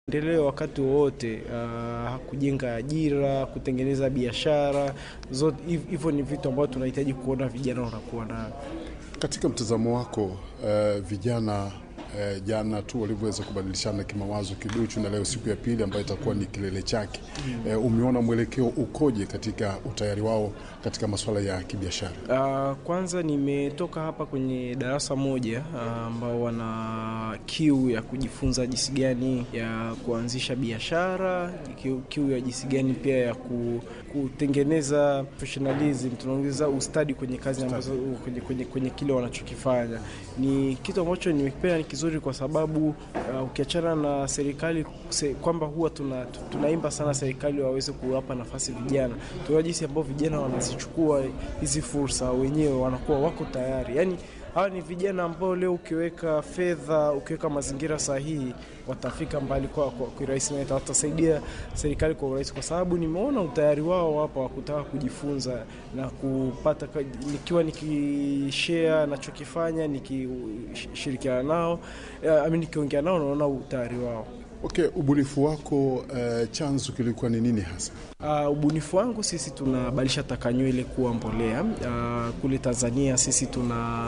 endeleo wakati wowote, uh, kujenga ajira, kutengeneza biashara zote. Hivyo ni vitu ambavyo tunahitaji kuona vijana wanakuwa nayo. Katika mtazamo wako, uh, vijana Eh, jana tu walivyoweza kubadilishana kimawazo kiduchu, na leo siku ya pili ambayo itakuwa ni kilele chake. Eh, umeona mwelekeo ukoje katika utayari wao katika masuala ya kibiashara? Uh, kwanza nimetoka hapa kwenye darasa moja ambao uh, wana kiu ya kujifunza jinsi gani ya kuanzisha biashara, kiu, kiu ya jinsi gani pia ya ku, kutengeneza professionalism, tunaongeza ustadi kwenye kazi ambazo kwenye, kwenye, kwenye kile wanachokifanya. Ni kitu ambacho nimekipenda ni kizuri kwa sababu uh, ukiachana na serikali se, kwamba huwa tuna, tunaimba sana serikali waweze kuwapa nafasi vijana, tunaona jinsi ambao vijana wanazichukua hizi fursa wenyewe, wanakuwa wako tayari yani hawa ni vijana ambao leo ukiweka fedha, ukiweka mazingira sahihi, watafika mbali kwa urahisi na watasaidia serikali kwa urahisi, kwa sababu nimeona utayari wao hapa wa kutaka kujifunza na kupata, nikiwa nikishare nachokifanya, nikishirikiana nao, nikiongea nao, naona utayari wao. Okay, ubunifu wako uh, chanzo kilikuwa ni nini hasa? Uh, ubunifu wangu sisi tunabadilisha taka nywele kuwa mbolea. Uh, kule Tanzania sisi tuna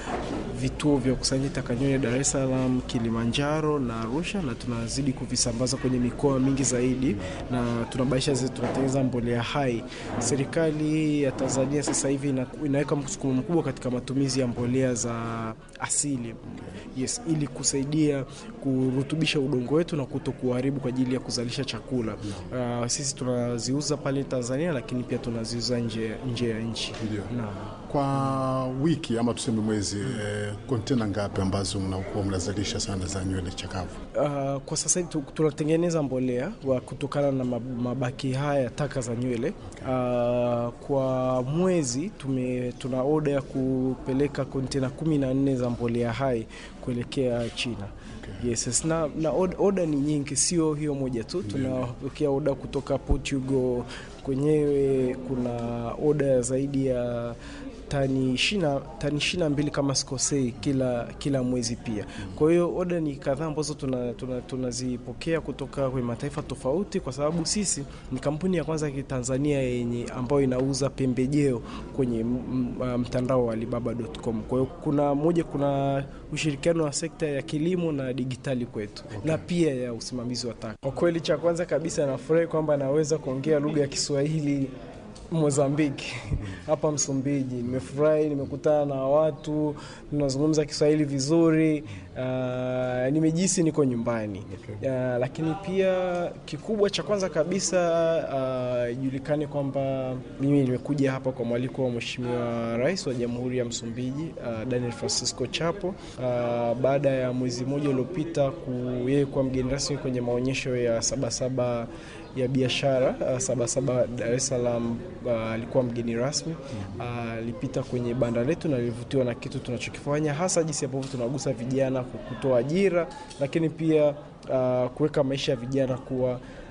vituo vya kukusanya taka nywele Dar es Salaam, Kilimanjaro na Arusha, na tunazidi kuvisambaza kwenye mikoa mingi zaidi, na tunabadilisha zile, tunatengeneza mbolea hai. Serikali ya Tanzania sasa hivi ina, inaweka msukumo mkubwa katika matumizi ya mbolea za asili, yes, ili kusaidia kurutubisha udongo wetu na kuto kuharibu kwa ajili ya kuzalisha chakula. Uh, sisi tunaziuza pale Tanzania, lakini pia tunaziuza nje nje ya nchi. Naam. Kwa wiki ama tuseme mwezi kontena eh, ngapi ambazo mnakuwa mnazalisha sana za nywele chakavu? Uh, kwa sasa hivi tunatengeneza mbolea wa kutokana na mabaki haya taka za nywele. Uh, kwa mwezi tume, tuna oda ya kupeleka kontena kumi na nne za mbolea hai kuelekea China. Okay. Yes, na, na oda ni nyingi, sio hiyo moja tu. Tunapokea oda kutoka Portugal kwenyewe, kuna oda zaidi ya tani ishirini na mbili kama sikosei, kila kila mwezi pia. Kwa hiyo oda ni kadhaa ambazo tunazipokea tuna, tuna kutoka kwenye mataifa tofauti, kwa sababu sisi ni kampuni ya kwanza ya Kitanzania yenye ambayo inauza pembejeo kwenye mtandao wa Alibaba.com. Kwa hiyo kuna moja, kuna ushirikiano wa sekta ya kilimo na digitali kwetu, okay, na pia ya usimamizi wa taka. Kwa kweli, cha kwanza kabisa nafurahi kwamba naweza kuongea lugha ya Kiswahili Mozambiki hapa Msumbiji. Nimefurahi, nimekutana na watu tunazungumza Kiswahili vizuri. Uh, nimejisi niko nyumbani. Okay. Uh, lakini pia kikubwa cha kwanza kabisa ijulikane uh, kwamba mimi nimekuja hapa kwa mwaliko wa Mheshimiwa Rais wa Jamhuri ya Msumbiji uh, Daniel Francisco Chapo uh, baada ya mwezi mmoja uliopita yeye kuwa mgeni rasmi kwenye maonyesho ya Sabasaba ya biashara uh, Sabasaba Dar es Salaam alikuwa uh, mgeni rasmi alipita uh, kwenye banda letu na alivutiwa na kitu tunachokifanya hasa jinsi ambavyo tunagusa vijana kutoa ajira, lakini pia uh, kuweka maisha ya vijana kuwa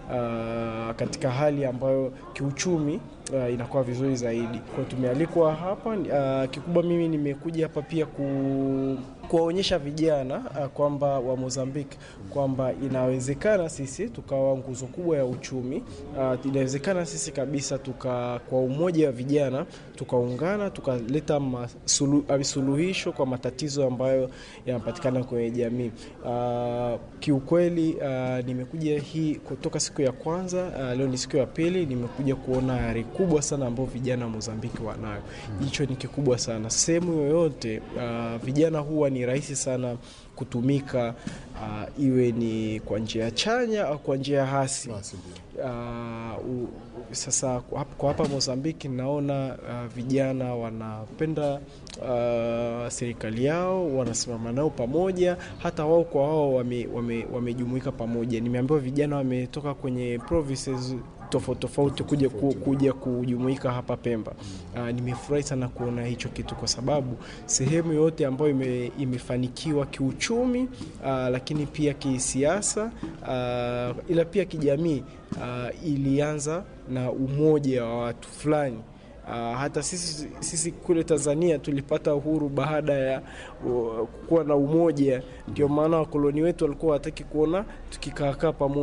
uh, katika hali ambayo kiuchumi uh, inakuwa vizuri zaidi. Kwa tumealikwa hapa uh, kikubwa mimi nimekuja hapa pia ku kuwaonyesha vijana uh, kwamba wa Mozambique kwamba inawezekana sisi tukawa nguzo kubwa ya uchumi uh, inawezekana sisi kabisa tuka kwa umoja wa vijana tukaungana tukaleta suluhisho kwa matatizo ambayo yanapatikana kwenye jamii. Uh, kiukweli uh, nimekuja hii kutoka siku ya kwanza uh, leo ni siku ya pili, nimekuja kuona ari kubwa sana ambayo vijana wa Mozambiki wanayo. Hicho hmm, ni kikubwa sana. Sehemu yoyote uh, vijana huwa ni rahisi sana kutumika uh, iwe ni kwa njia chanya au kwa njia hasi. Uh, u, sasa kwa hapa Mozambiki naona uh, vijana wanapenda uh, serikali yao, wanasimama nao pamoja, hata wao kwa wao wamejumuika wame, wame pamoja. Nimeambiwa vijana wametoka kwenye provinces tofauti tofauti kuja, ku, kuja kujumuika hapa Pemba. Uh, nimefurahi sana kuona hicho kitu kwa sababu sehemu yote ambayo ime, imefanikiwa kiuchumi uh, lakini pia kisiasa uh, ila pia kijamii uh, ilianza na umoja wa watu fulani Uh, hata sisi, sisi kule Tanzania tulipata uhuru baada ya uh, kuwa na umoja. Ndio maana wakoloni wetu walikuwa wataki kuona tukikaakaa pamoja.